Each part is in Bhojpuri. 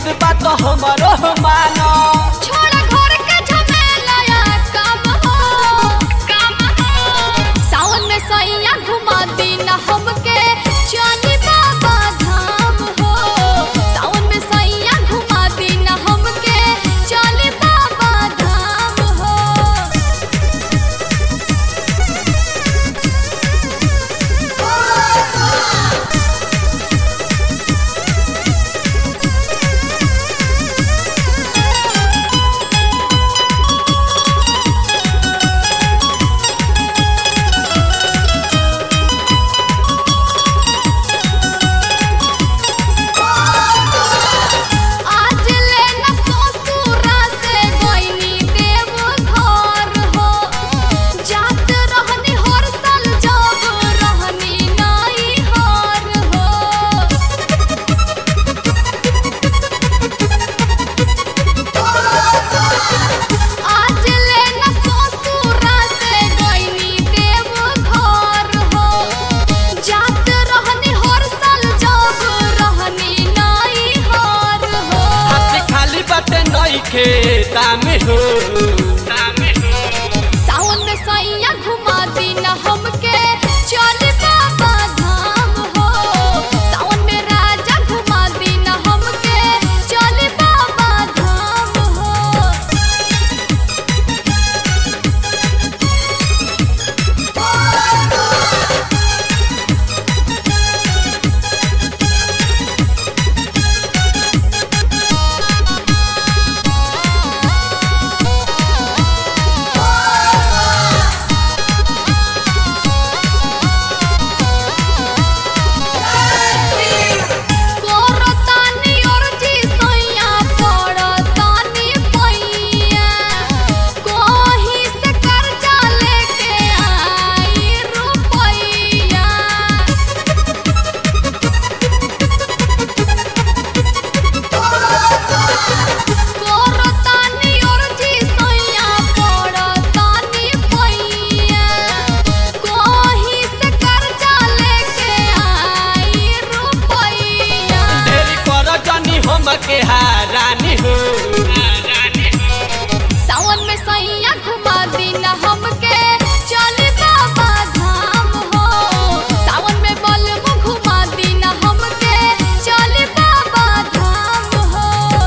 बात हमरो मानो छोड़ घर के झमेला या काम हो काम हो सावन में सैया घुमा दीना हमके चली बाबा धाम हो सावन में सैया घुमा दीना हमके चली बाबा धाम हो आज लेना ससुरा से गइनी देव घर हो जात रहनी हर साल जब रहनी नाई हार हो आज लेना ससुरा से गइनी देव घर हो जात रहनी हर साल जब रहनी नाई हार हो हाथी खाली बाटे नई खेता में हो सावन में सैया घुमा दीना हमके चल बाबा धाम हो सावन में राजा घुमा दीना हमके चल बाबा धाम हो कोरतानी अर्जी सैया पड़तानी पैया कोही से कर्जा लेके आई रुपैया कोरतानी अर्जी सैया पड़तानी पैया कोही से कर्जा लेके आई रुपैया ढेरी कर जानी हमके हारानी हो सावन में सैया घुमा दीना हमके चली बाबा धाम हो सावन में बलबो घुमा दीना हमके चली बाबा धाम हो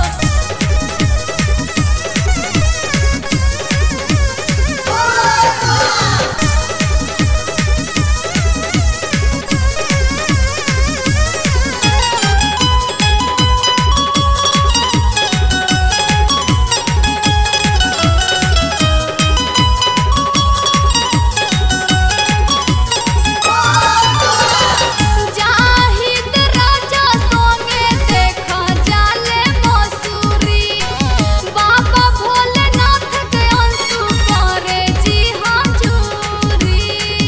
जाहिद राजा सोंगे देखा जाले मसूरी बाबा भोलेनाथ के अंशु करे जी हाजूरी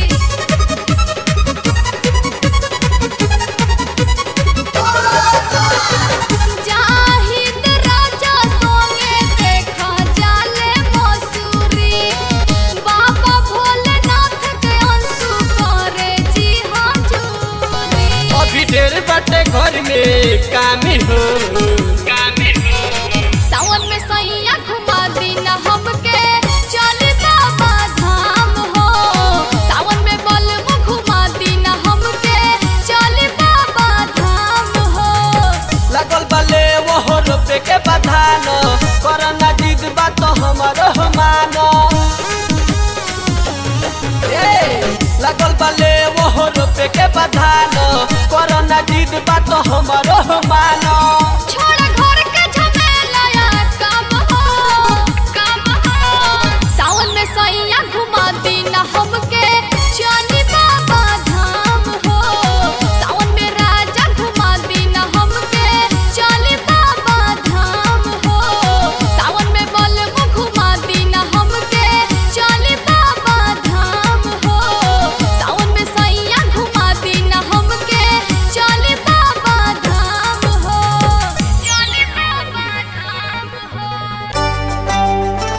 जाहिद राजा सोंगे देखा जाले मसूरी बाबा भोलेनाथ के अंशु करे जी हाजूरी अभी ढेर बाटे घर में कामी हो सावन में सैया घुमा दीना हमके चली बाबा धाम हो सावन में बलबो घुमा दीना हमके चली बाबा धाम हो लगल बाले वो रोपे के बधान करना जिद बात हमरो मानो ए लगल बाले वो रोपे के बधान करना जिद बात हमरो मानो छोड़ घर के झमेला या काम हो काम हो सावन में सैया घुमा दीना हमके चली बाबा धाम हो सावन में राजा घुमा दीना हमके चली बाबा धाम हो सावन में बलबो घुमा दीना हमके चली बाबा धाम हो सावन में सैया घुमा दीना हमके चली बाबा धाम हो चली बाबा धाम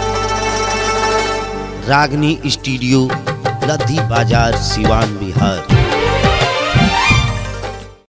हो रागनी स्टूडियो लद्दी बाजार सिवान बिहार